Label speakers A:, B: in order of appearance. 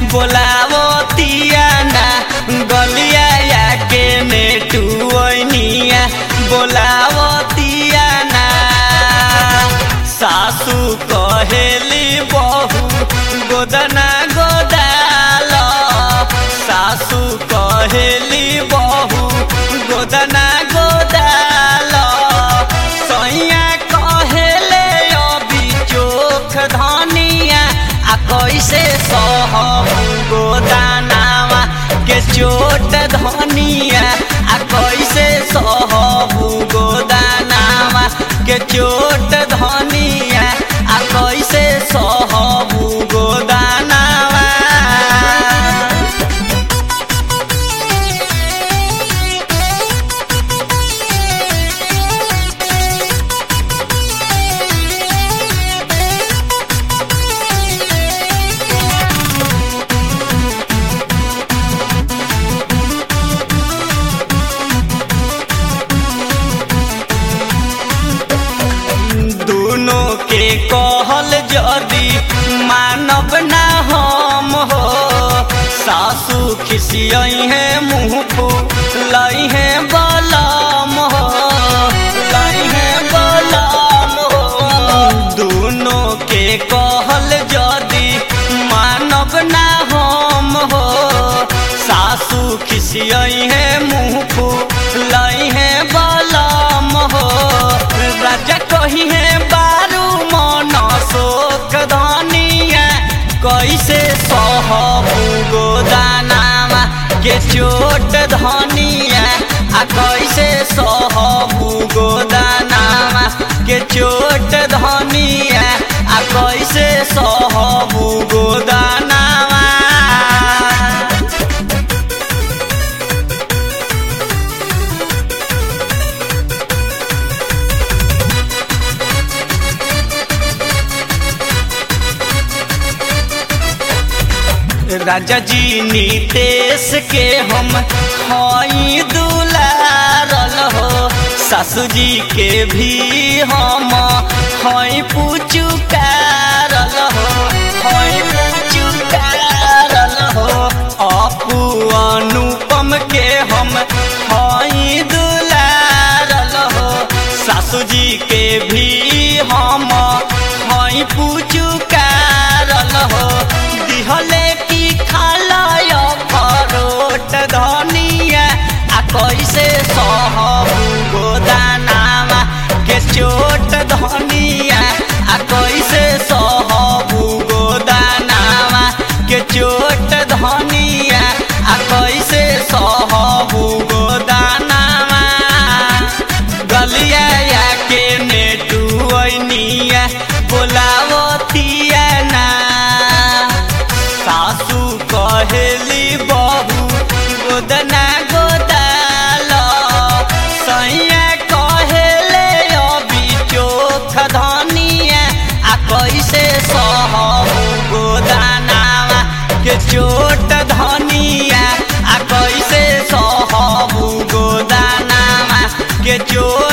A: बोलावतिया ना गलिया या के नेटुनिया बोलावतिया ना सासू कहेली बहू गोदना गोदाल सासू कहेली बहू गोदना गोदाल सैया कहेले अभी चोख धनिया आ कैसे सहू गोदानावा के चोट धनिया आ कैसे सहू गोदानावा के चोट धनिया आ कैसे सहू गोदानावा दोनों के कहल जदी मानव ना हम हो सासू खिसियई है मुँह लई है बलम हो लई है बलम हो दोनों के कहल जदी मानव ना हम हो सासू खिसियई है मुँह लई है बलम हो राजा कही है बारू मन शोक धनिया कैसे सहबू गोदानामा के चोट धनिया आ कैसे सहबू गोदानामा के चोट धनिया आ कैसे सहबू गोदानामा राजा जी नीतेश के हम हई दुलारल हो सासू जी के भी हम हई पुचुकारल हो हई पुचुकारल हो अपू अनुपम के हम हई दुलारल हो सासू जी के भी हम हई पुचुकारल हो दिहले की खालय फरोट धनिया आ कैसे सहबू गोदानामा के चोट धनिया आ कैसे सहबू गोदानामा के चोट धनिया आ कैसे सहबू गोदानामा गलिया या के नेटुनिया बोलावतिया ना सासू कहेली बहू गोदना गोदाल सैया कहेले अभी चोख धनिया आ कैसे सहू गोदानावा के चोट धनिया आ कैसे सहू गोदानावा के चोट